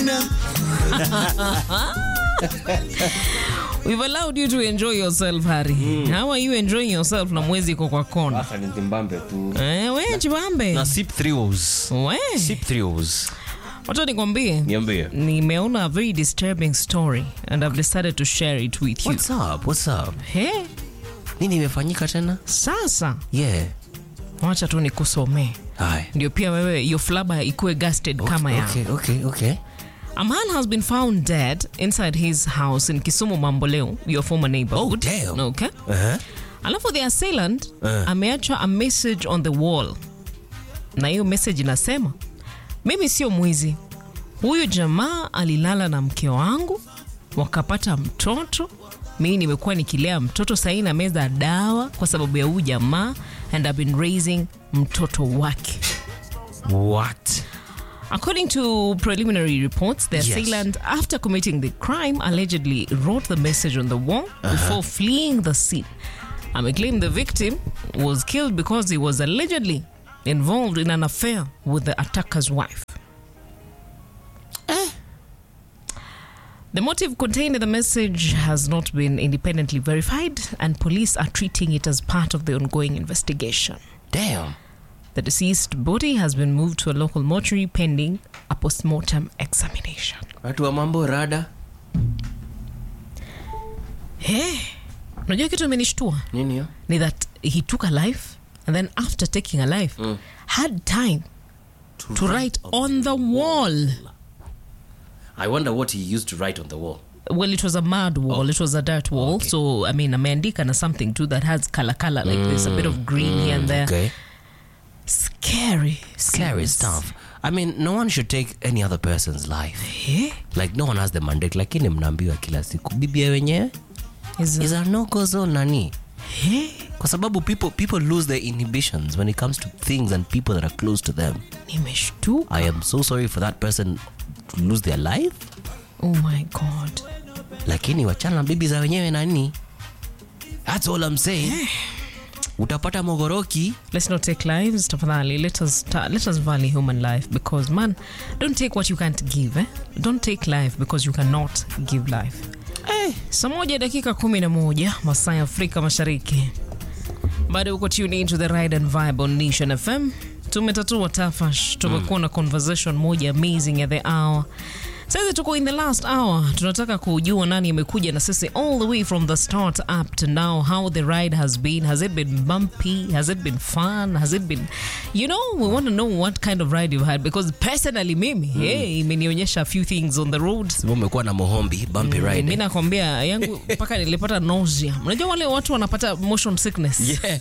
Amina. We've allowed you to enjoy yourself, Harry. How are you enjoying yourself na mwezi iko kwa kona? Sasa ni Zimbabwe tu. Eh, we chibambe. Na sip thrills. We. Sip thrills. Wacha nikwambie. Niambie. Nimeona a very disturbing story and I've decided to share it with you. What's up? What's up? Hey, Nini imefanyika tena? sasa Yeah. wacha tu nikusomee Hi. ndio pia wewe hiyo flaba ikuwe gasted kama ya Okay, okay, okay. A man has been found dead inside his house in Kisumu Mamboleo, your former neighborhood. Oh, damn. Okay. Uh-huh. Alafu the assailant Uh. ameacha a message on the wall, na hiyo message inasema, mimi sio mwizi. Huyu jamaa alilala na mke wangu wakapata mtoto. Mimi nimekuwa nikilea mtoto sahii na meza dawa kwa sababu ya huyu jamaa and I've been raising mtoto wake. What? According to preliminary reports, the Yes. assailant, after committing the crime, allegedly wrote the message on the wall before fleeing the scene. I claim the victim was killed because he was allegedly involved in an affair with the attacker's wife. The motive contained in the message has not been independently verified, and police are treating it as part of the ongoing investigation. Damn. The deceased body has been moved to a local mortuary pending a post-mortem examination. Watu wa mambo rada. Hey, unajua kitu imenishtua Nini hiyo? ni that he took a life and then after taking a life had time to write on the wall. I wonder what he used to write on the wall. Well, it was a mud wall. It was a dirt wall. Okay. So, I mean, ameandika na something too that has color, color like this, a bit of green here and there. Okay. Scary. Scary stuff. I mean, no one should take any other person's life. Yeah. Like no one has the mandate, lakini mnaambiwa kila siku bibia wenyewe Is is a no-go zone nani? yeah. Kwa sababu people people lose their inhibitions when it comes to things and people that are close to them. Nimeshtuka. I am so sorry for that person to lose their life, Oh my God. lakini wachana na bibi za wenyewe nani? That's all I'm saying. Utapata mogoroki. Let's not take lives, tafadhali. Let us ta- let us value human life because man, don't take what you can't give. Eh? Don't take life because you cannot give life. Eh, saa moja dakika kumi na moja masaa ya Afrika Mashariki. Bado uko tune in to the ride and vibe on Nation FM. Tumetatua tafash, tumekuwa na conversation moja amazing at the hour. Sasa tuko in the last hour, tunataka kujua nani amekuja na sisi all the way from the start up to now, how the ride has been. Has it been bumpy? Has it been fun? Has it been, you know, we want to know what kind of ride you've had because personally mimi, hey, imenionyesha a few things on the road. Sema umekuwa na mohombi bumpy ride. Mi nakwambia yangu mpaka nilipata nausea. Unajua wale watu wanapata motion sickness. Yeah.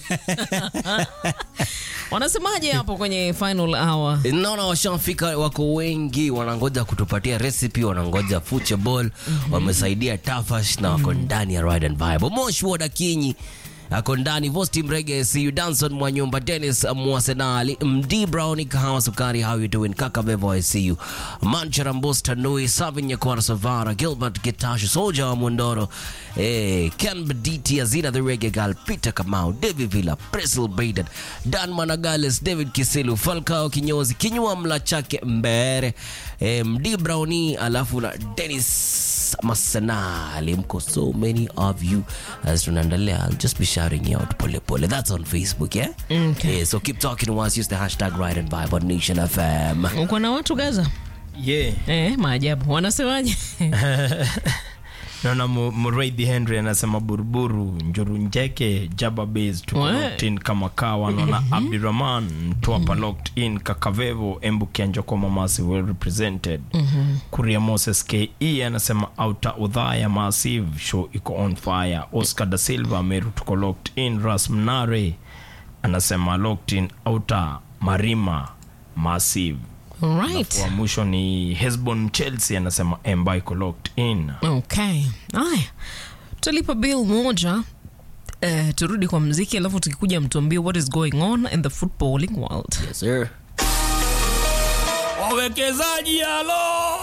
Wanasemaje hapo kwenye final hour? naona washafika wako wengi wanangoja kutupatia recipe wanangoja future ball wamesaidia tafash na wako ndani ya ride and vibe mosh woda kinyi ako ndani vosti mrege siu danson mwanyumba dennis mwasenali md brown kahawa sukari how you doing kaka vevo i see you manchara mbusta nui savin nyakwara savara gilbert gitash soja wa mondoro eh, ken bediti azina the rege gal peter kamau david villa priscil baden dan managales david kisilu falcao kinyozi kinywa mla chake mbere eh, md browni alafu na dennis masenali mko so many of you as tunaendelea I'll just be shouting you out pole pole that's on facebook yeah Okay. yeah, so keep talking to us use the hashtag ride and vibe on nation fm Uko na watu Gaza? yeah Eh, maajabu. Wanasemaje? naona Mu- muraidhi henry anasema buruburu njuru njeke jaba bas tuko We. locked in kama kawa naona abdirahman mtwapa locked in kakavevo embu kianjoko mamasi well represented kuria moses ke anasema auta udhaya massive show iko on fire oscar da silva meru tuko locked in ras mnare anasema locked in auta marima massive All right. wa mwisho ni hesbon chelsea anasema emba iko locked in Okay. Haya. Tutalipa bill moja. Eh, turudi kwa mziki alafu tukikuja mtuambie what is going on in the footballing world. yes sir wawekezaji halo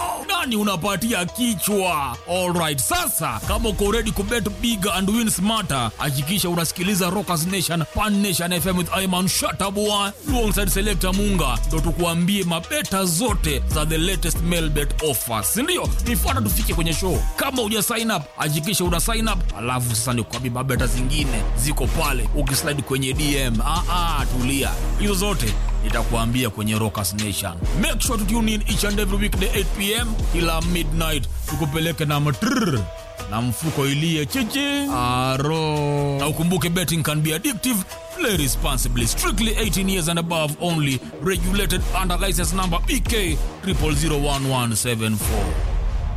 yani unapatia kichwa alright sasa kama uko ready kubet big and win smarter hakikisha unasikiliza rockers nation pan nation fm with iman shatabua alongside selector munga ndo tukuambie mabeta zote za the latest mailbet offers sindio nifuata tufike kwenye show kama uja sign up hakikisha una sign up alafu sasa nikuambie mabeta zingine ziko pale ukislide kwenye dm ah, ah, tulia hizo zote nitakuambia kwenye rockers nation make sure to tune in each and every weekday 8 pm ila midnight tukupeleke na matrrr na mfuko ilie chichi aro na ukumbuke betting can be addictive play responsibly strictly 18 years and above only regulated under license number bk 00011774